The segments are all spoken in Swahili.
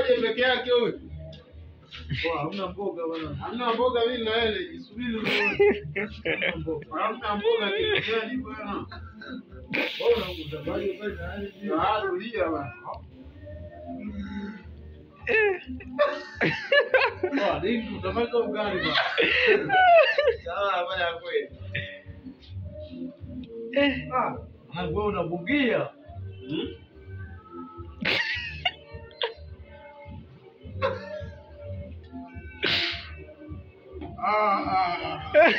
aje peke yake huyu. Poa, hamna mboga bwana. Hamna mboga mimi na yeye jisubiri uone. Hamna mboga. Hamna mboga kitu gani bwana? Wewe unakutambaje pale na hali hiyo? Ah, tulia bwana. Poa, nini utamaliza ugali bwana. Sawa bwana kweli. Ah, na wewe unabugia. Hmm? Ah, ah.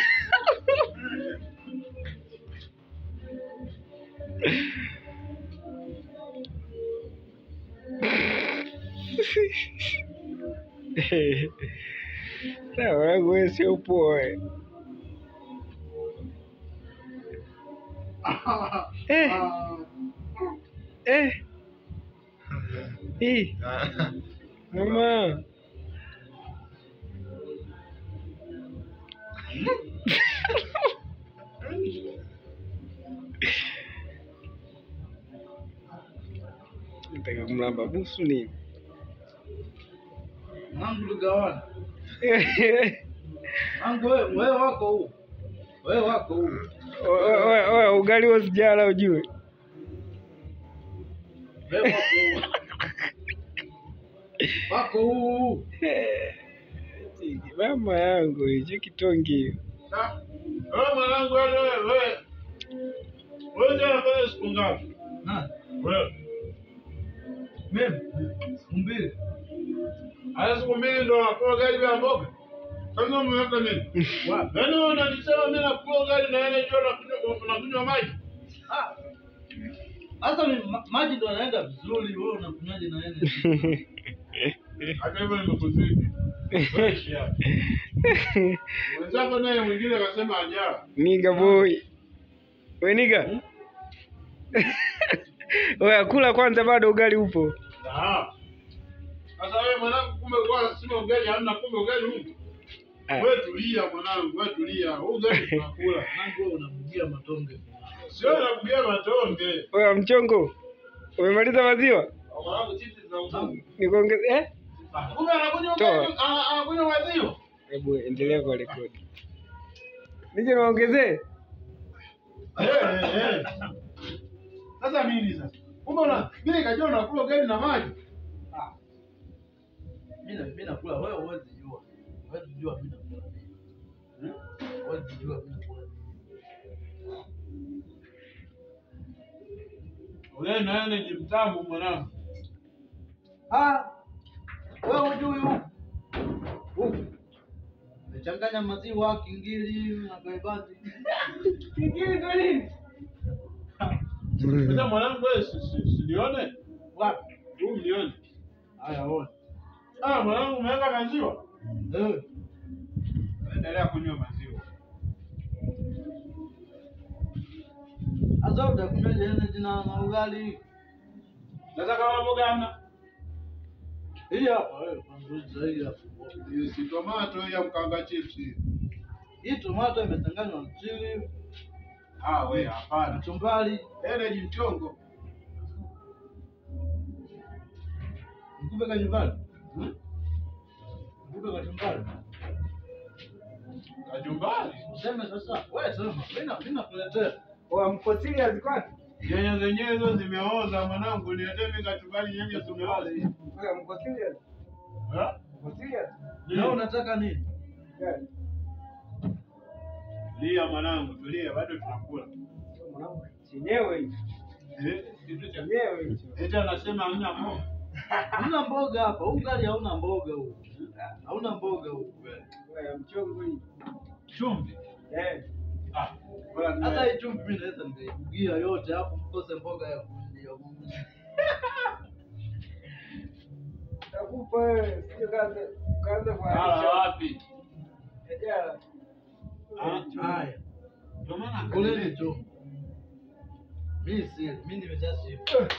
Na wangu wewe sio poa. eh. Ah. Eh, Ah. eh. Hii, mama. Nataka kumlamba busu nini? Nangu tugawana. Nangu wewe wewe wako huu. Wewe wako huu. Oya, oya, oya, ugali wa sijala ujue. Wewe wako huu. Wako huu. Mama yangu hicho kitongi. Ah. Wewe mwanangu wewe wewe. Wewe ndio unafanya siku ngapi? Na, Wewe. mimi siku mbili. Haya siku mbili ndo nakula gari bila mboga. Sasa umeweka nini? Wapi? Yaani wewe unanisema mimi nakula gari na yeye ndio unakunywa unakunywa maji. Ah. Sasa ni ma- maji ndo yanaenda vizuri, wewe unakunywaje na yeye? Hata hivyo nimekuzidi. Wewe ishi hapo. Wenzako naye mwingine akasema ajaa. Niga boy. We niga. Oya, kula kwanza, bado ugali upo. Ah. Sasa wewe mwanangu kumbe kwa sima ugali hamna kumbe ugali huko. Ah. Wewe tulia mwanangu, wewe tulia. Huu ugali tunakula. Nangu wewe unabugia matonge. Sio nakugia matonge. Oya, mchongo. Umemaliza maziwa? Mwanangu chips za utangu. Nikuongeze eh? Kumbe anakunywa Toa. ugali, ana- anakunywa maziwa. Hebu endelea kwa rekodi. Nije niongezee? Eh, eh, eh. Sasa nini sasa? Kumbe una mimi nikajua unakula ugali na maji. Ah. Mimi na mimi nakula wewe huwezi jua. Huwezi jua mimi nakula nini. Hmm? Huwezi jua mimi nakula nini. Ule na yeye ni mtamu mwanangu. Ah. Wewe hujui huu. Huu. Umechanganya maziwa, kingili na gaibati. Kingili kwa nini? Sasa mwanangu wewe si- si- silione? Wapi? Huu mlione. Haya ona. Ah, mwanangu umeweka maziwa. Eh. Endelea kunywa maziwa. Sasa utakunywaje energy na na ugali? Sasa kama mboga hamna. Hii hapa wewe, kwanza hii hapa. Hiyo si tomato ya mkanga chips. hii. Hii tomato imechanganywa na chili, Ah, we hapana. kachumbari, Energy mchongo. mkupe kachumbari. Hmm? Mkupe kachumbari. Kajumbari. Useme sasa, wewe sema, mimi na mimi nakuletea. Oya, mko serious kwani? Nyanya zenyewe hizo zimeoza mwanangu, niletee mimi kachumbari nyanya zimeoza. Oya, mko serious? Ha? Mko serious? Na unataka nini? Gani? Tulia mwanangu, tulia, bado tunakula. Mwanangu, chenyewe hicho. Eh, kitu cha Chenyewe hicho. Eti anasema hamna mboga. Hamna mboga hapa. Huu ugali hauna mboga huu. Hauna mboga huu. Oya, mchongo hii. Chumvi. Eh. Ah, bora Sasa ni hii chumvi mimi naweza nikaibugia yote hapo mkose mboga ya kulia. Takupa wewe, sio kaanza kaanza Ah, kuharisha. wapi? Ejala. Ah, Haya. ndio maana Kuleni tu. Mimi si, mimi nimeshashiba.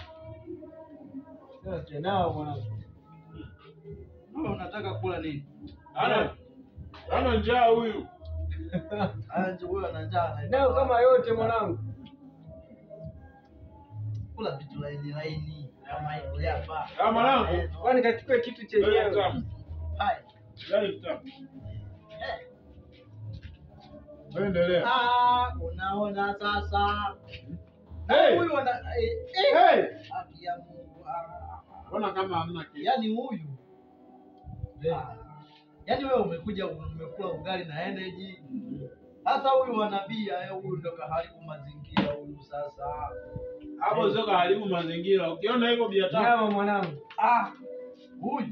Sasa tunao mwanangu. Wewe unataka kula nini? Ana ana njaa huyu. Haya nje huyo ana njaa na Nao kama yote mwanangu. kula vitu laini laini. Kama hivi hapa. Ah, mwanangu. Kwani kachukue kitu Gari chenyewe. mtamu. Haya. Gari mtamu. Eh. Wewe endelea. Ah, unaona sasa. Hey! Huyu ana eh, eh. Hey! Haki ya Mungu. Ah. Mbona kama hamna kitu? Yaani huyu. Ah. Yaani wewe umekuja umekula ugali na energy. Sasa huyu wanabia eh, huyu ndo kaharibu mazingira huyu sasa. Hapo sio kaharibu mazingira. Ukiona hivyo bia tamu. Nyama mwanangu. Ah. Huyu.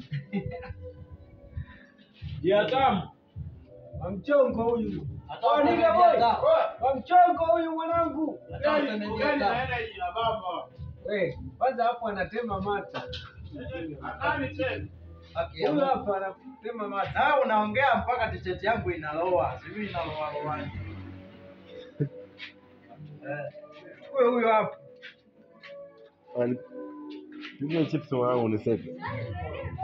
Bia tamu. Wa mchongo huyu. Hata Oh, kama nigga ni boy. hata- Wa mchongo huyu mwanangu. hata Ugali useme ni ugali hata- na energy na baba. We, kwanza hapo anatema mata. Nani tena? haki ya Huyu Mungu. hapa anatema mata. Na unaongea mpaka t-shirt yangu inaloa. Sijui inaloa loaje. Eh. Chukue huyo hapo. Nipe chips mwanangu niseke.